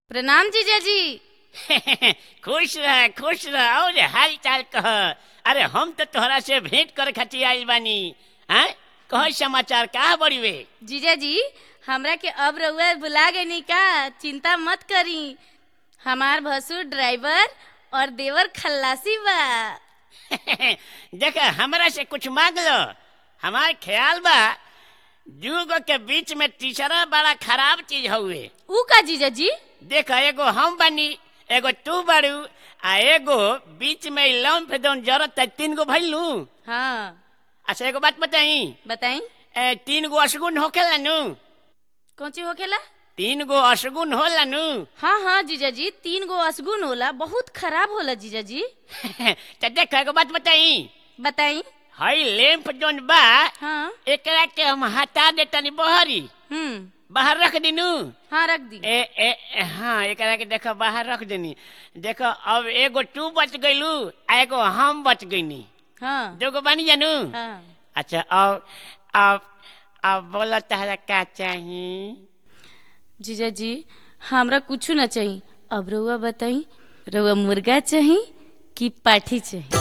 प्रणाम जीजाजी खुश रह खुश रह और हाल चाल कह अरे हम तो तोहरा से भेंट करे खातिर आइल बानी हैं कह समाचार का बड़ी वे जीजाजी हमरा के अब रउआ बुला गई का चिंता मत करी हमार भसुर ड्राइवर और देवर खल्लासी बा देख हमरा से कुछ मांग लो हमार ख्याल बा जुगो के बीच में तीसरा बड़ा खराब चीज हुए ऊ का जीजाजी देख एगो हम बानी एगो तू बारू आ एगो बीच में लौन पे दौन जरूरत है तीन गो भइलू हाँ अच्छा एगो बात बताई बताई ए, तीन गो अशगुन होखेला नु कौन चीज होखेला तीन गो अशगुन होला नु हाँ हाँ जीजाजी तीन गो असगुन होला बहुत खराब होला जीजाजी तो देख एगो बात बताई बताई हई लैंप जोन बा हाँ एकरा के हम हटा देतनी बहरी हम्म बाहर रख दिनू हाँ रख दी ए, ए ए, हाँ एकरा के देखो बाहर रख देनी देखो अब एगो तू बच गइलू आ एगो हम बच गइनी हाँ दोगो बानी जानू हाँ अच्छा अब अब अब बोला तहरा का चाही जीजाजी हमरा कुछ ना चाहिए अब रउआ बताई रउआ मुर्गा चाहिए कि पाठी चाहिए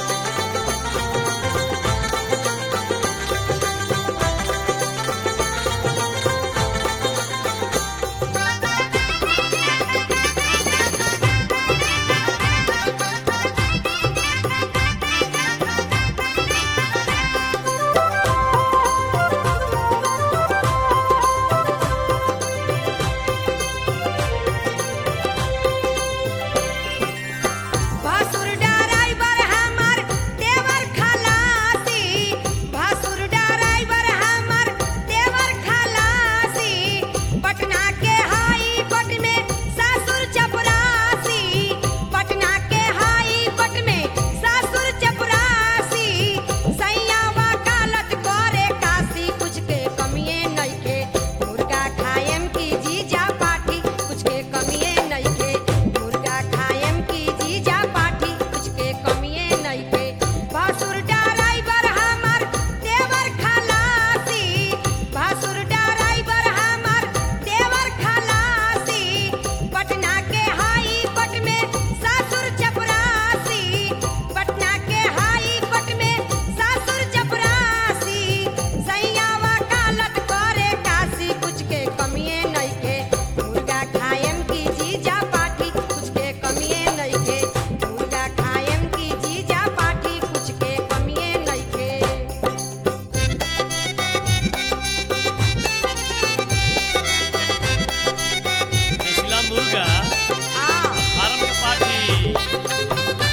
भासुर ड्राइवर हमर देवर खलासी भासुर ड्राइवर हमर देवर खलासी पटना के हाई कोर्ट में सासुर चपरासी पटना के हाई कोर्ट में सासुर चपरासी सैया वकालत करे काशी कुछ के कमिए नइखे मुर्गा खाएम की जीजा पाठी कुछ के कमिए नइखे मुर्गा खाएम की जीजा पाठी कुछ के कमिए नइखे भासुर ड्राइवर हमर देवर खलासी भासुर ड्राइवर हमर देवर खलासी पटना के हाई कोर्ट में सासुर चपरासी पटना के हाई कोर्ट में सासुर चपरासी सैया वकालत करे काशी कुछ के कमिए नइखे मुर्गा खाएम की जीजा पाठी कुछ के कमिए नइखे मुर्गा खाएम की जीजा पाठी कुछ के कमिए नइखे मिथिला मुर्गा आ फार्म के पार्टी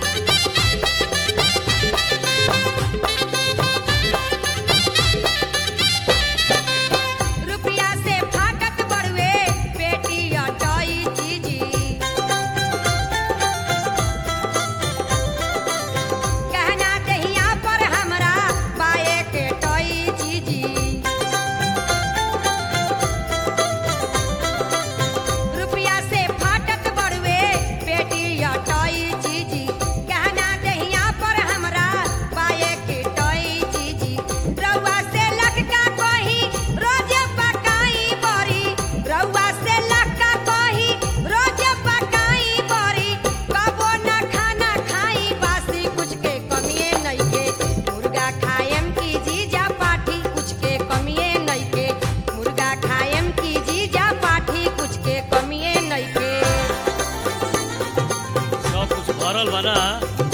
रुपया से फाटक बड़ुए पेटी अटाई जीजी कहना दहिया पर हमरा बाए के टोई जीजी रुपया से फाटक बड़ुए पेटी अटाई जीजी कहना दहिया पर हमरा बाए के टोई जीजी रउआ से लटका कही रोज पकाई बरी रउआ से लटका कही रोज पकाई बरी कबो न खाना खाई बासी कुछ के कमिए नइखे मुर्गा खाएम की जीजा पाठी कुछ के कमिए नइखे मुर्गा खाएम की जीजा पाठी कुछ के कमिए नइखे सब कुछ भरल बा ना